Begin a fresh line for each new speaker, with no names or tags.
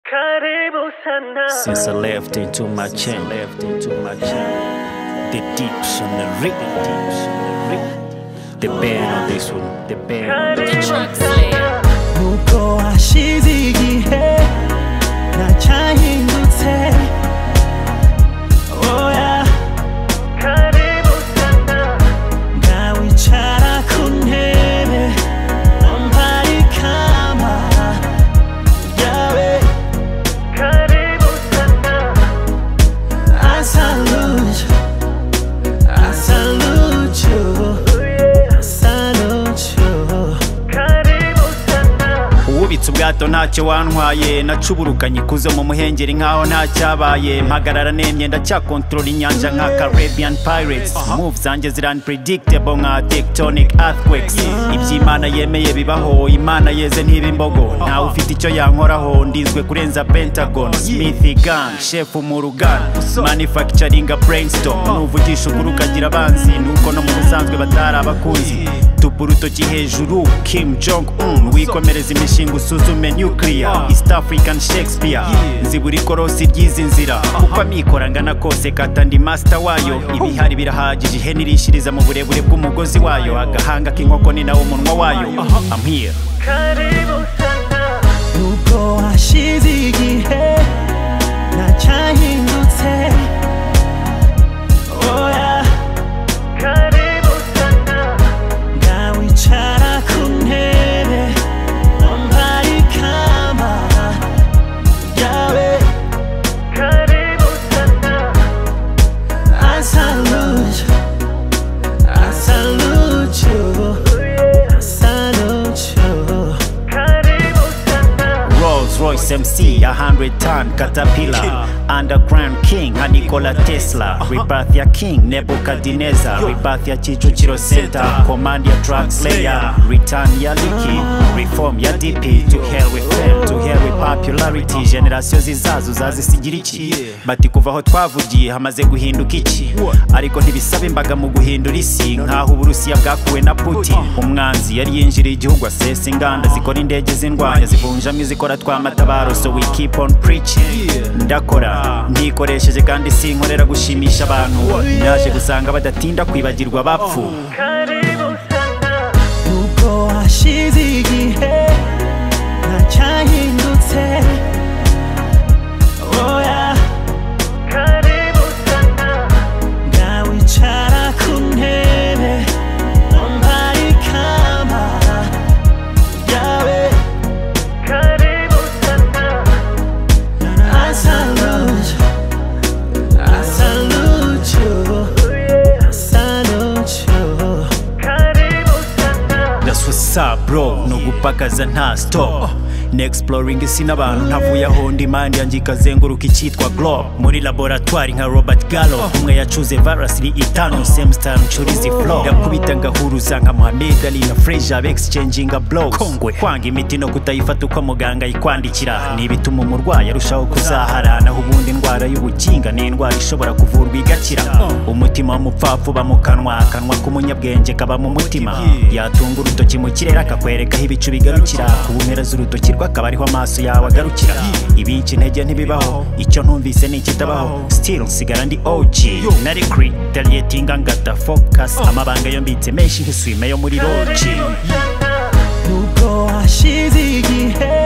Karibu sana.
Since I left into my chain, left into my chain. The deeps on the rig, the deeps on the rig. The band on this one, the band on this one.
Karibu
Drug
sana.
nuko hashize igihe nacyahindutse oya
Karibu sana.
nawicara ku ntebe wambara ikamba yawe
Karibu sana.
asaluju asaluju asaluju
Karibu sana.
Uwubitse ubwato ntacyo wantwaye nacuburukanye ikuzo mu muhengeri nkaho ntacyabaye mpagarara nemye ndacyakontorora inyanja nka Caribbean Pirates move zanjye ziranpredictable nka tectonic earthquakes iby'Imana yemeye bibaho Imana yeze ntiba imbogo ntawe ufite icyo yankoraho ndizwe kurenza Pentagon Smith Gun chef Murugan manufacturing brainstorm nuvugisha ukuri ukagira abanzi nuko no mu busanzwe batari abakunzi tupa urutoki hejuru kim jong un wikomereza imishinga usuzume nuclear east african shakespeare nzibura ikorosi ry'izi nzira uko amikora angana kose kata ndi master wayo ibihari birahagije ihene irishiriza mu burebure bw'umugozi wayo agahanga k'inkoko ni nawo umunwa wayo I'm here.
Karibu sana.
nuko hashize igihe nacyahindutse oya
Karibu sana.
nawicara ku ntebe wambara ikamba yawe
Karibu sana.
asaluju asaluju asaluju
Karibu sana.
Rolls Royce MC, a hundred ton caterpillar, underground king, a Nikola Tesla, rebirth ya king, Nebuchadnezzar, rebirth ya Chichuchiro Center, command ya drug slayer, return ya Liki, reform ya DP, to hell with fame, to hell with popularity, generasiyo zizazo zazisigira iki bati kuva aho twavugiye hamaze guhinduka iki ariko ntibisaba imbaga mu guhindura isi nk'aho uburusiya bwakuwe na putin umwanzi yari yinjiriye igihugu asesa inganda zikora indege z'indwanya zivunjamo izikora twamatabaro so we keep on preaching ndakora ntikoresheje kandi sinkorera gushimisha abantu naje gusanga badatinda kwibagirwa abapfu
Karibu sana.
nuko hashize igihe nacyahindutse oya
Karibu sana.
nawicara ku ntebe wambara ikamba yawe
Karibu sana.
asaluju asaluju asaluju
Karibu sana.
That's what's up bro ni ugupakaza nta stop ni exploring isi n'abantu ntavuye aho ndi mandi yanjye ikazenguruka icyitwa globe muri laboratwari nka robert gallo umwe yacuze virus iri itanu same style ncurizi flow ndakubita ngahuruza nka mohamed ali na freja exchanging a blows kwanga imiti no kutayifata uko muganga ayikwandikira ni ibituma umurwayi arushaho kuzahara naho ubundi indwara y'ubukinga ni indwara ishobora kuvurwa igakira umutima w'umupfapfa uba mu kanwa akanwa k'umunyabwenge kaba mu mutima yatunga urutoki mu kirere akakwerekaho ibicu bigarukira ku mpera z'urutoki rwe akaba ariho amaso yawe agarukira ibinshi intege ntibibaho icyo ntumvise ni ikitabaho still nsigara ndi OG nari creating ngata focus amabanga yo mbitse menshi nk'isume yo muri roji
Karibu sana.
nuko hashize igihe